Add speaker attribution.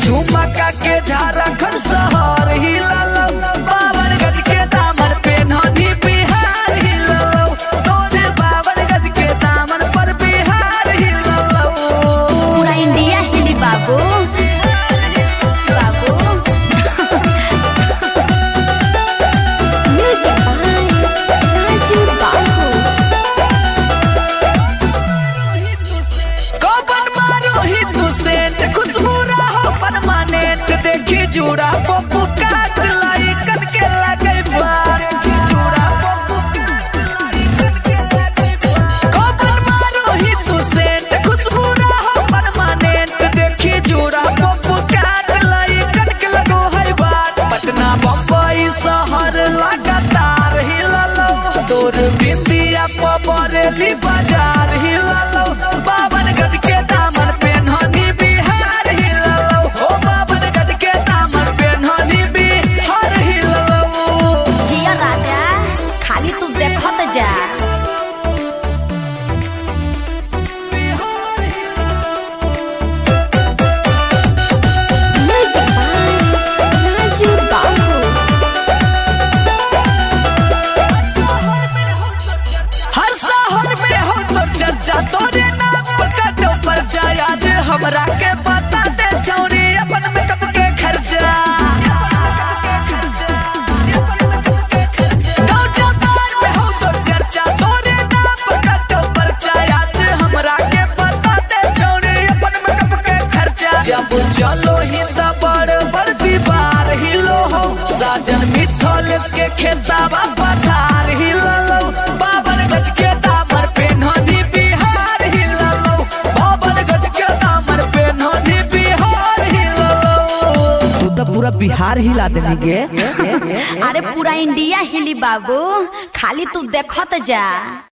Speaker 1: ठुमका के झारखंड शहर हिललो बावन गज के दामन पे नदी बिहार हिललो तोरे बावन गज के दामन पर बिहार हिललो
Speaker 2: पूरा इंडिया हिली बाबू बाबू म्यूजिक बाय राजू बाबू
Speaker 1: कौन मारो हिंदू सेंट खुशबू रहो परमानेंट देखी जूड़ा पप्पू काट लाई कन के लगे बार जूड़ा पप्पू काट लाई कन के लगे बार कौन मारो हिंदू सेंट खुशबू रहो परमानेंट देखी जूड़ा पप्पू काट लाई कन के लगो है बार पटना बम्बई शहर लगातार हिललो तोर बिंदिया पबरेली बाजार हिललो बावन गज के दामन पे नदी बिहार हिललो ओ बावन गज के दामन पे नदी बिहार हिललो
Speaker 2: जिया राजा खाली तू देखत जा म्यूजिक बाय राजू बाबू
Speaker 1: हर शहर में हो तो चर्चा तोरे नाम पर कटो पर जाय आज हमरा के बता दे चौरी अपन मेकअप के खर्चा गाँव जवान में हो तो चर्चा तोरे नाम पर कटो पर जाय आज हमरा के बता दे चौरी अपन मेकअप के खर्चा जब चलो ही तो बड़ बड़ दीवार हिलो हो साजन मिथलेस के खेताबा पथार हिलो बावन गज के दामन पे नदी बिहार हिलो बावन गज के दामन पे नदी बिहार हिलो तू तो पूरा बिहार हिला देनी गे
Speaker 2: अरे पूरा इंडिया हिली बाबू खाली तू देखत जा